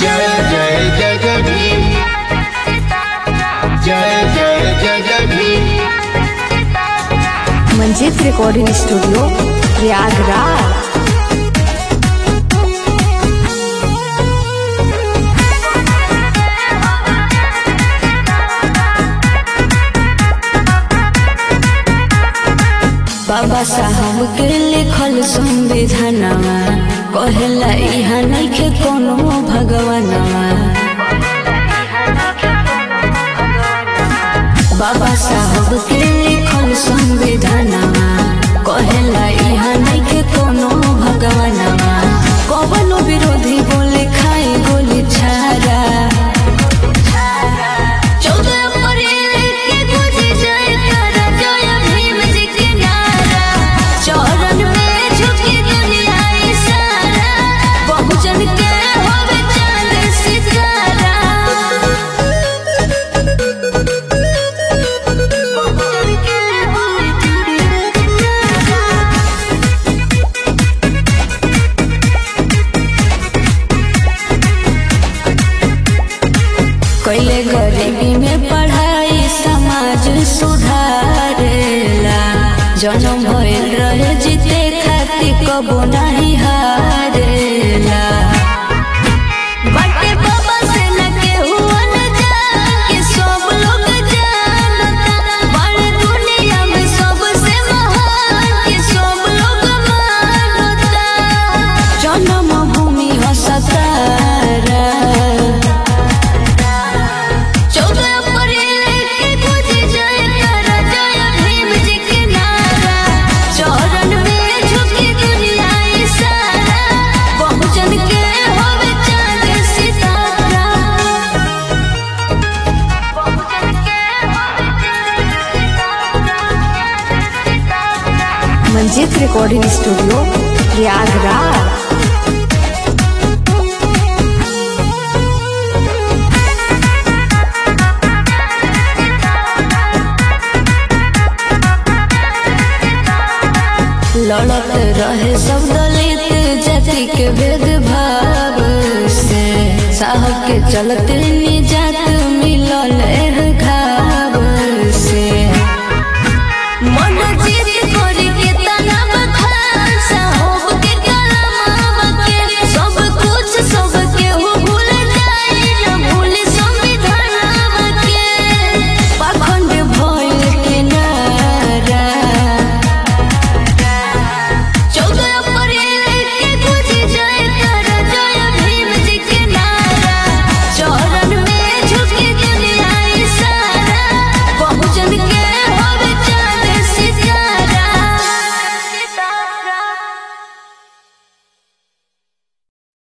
जय जय जय जय भीम जय जय जय जय भीम मंजित रिकॉर्डिंग स्टूडियो प्रयागराज बाबा साहब के लिखल संविधानवा कहेला इहा नइखे कोनो भगवानवा बाबा साहब के लिखल संविधानवा कहेला इहा नइखे कोनो भगवानवा कवनो विरोधी बोले खाए गोली छारा चौदह अप्रैल के गुजे जय तारा जय भीम जी के नारा चरण में झुकी दुनिया ई सारा बहुजन के होवे चांद सितारा बहुजन के होवे चांद सितारा कैले गरीबी में पढ़ाई समाज सुधारेला जन्म भइल रहे जीते खातिर कबो नहीं हारेला बाटे बाबा से न केहू अनजान के सब लोग जानता बड़े दुनिया में सबसे महान के सब लोग मानता जन्म भूमि हो सतारा चौदह अप्रैल के गुजे जय तारा जय भीम जी के नारा चरण में झुकी दुनिया ई सारा बहुजन के होवे चांद सितारा बहुजन के होवे चांद सितारा मंजित रिकॉर्डिंग स्टूडियो प्रयागराज लड़त रहे सब दलित जाति के भेदभाव से साहब के चलते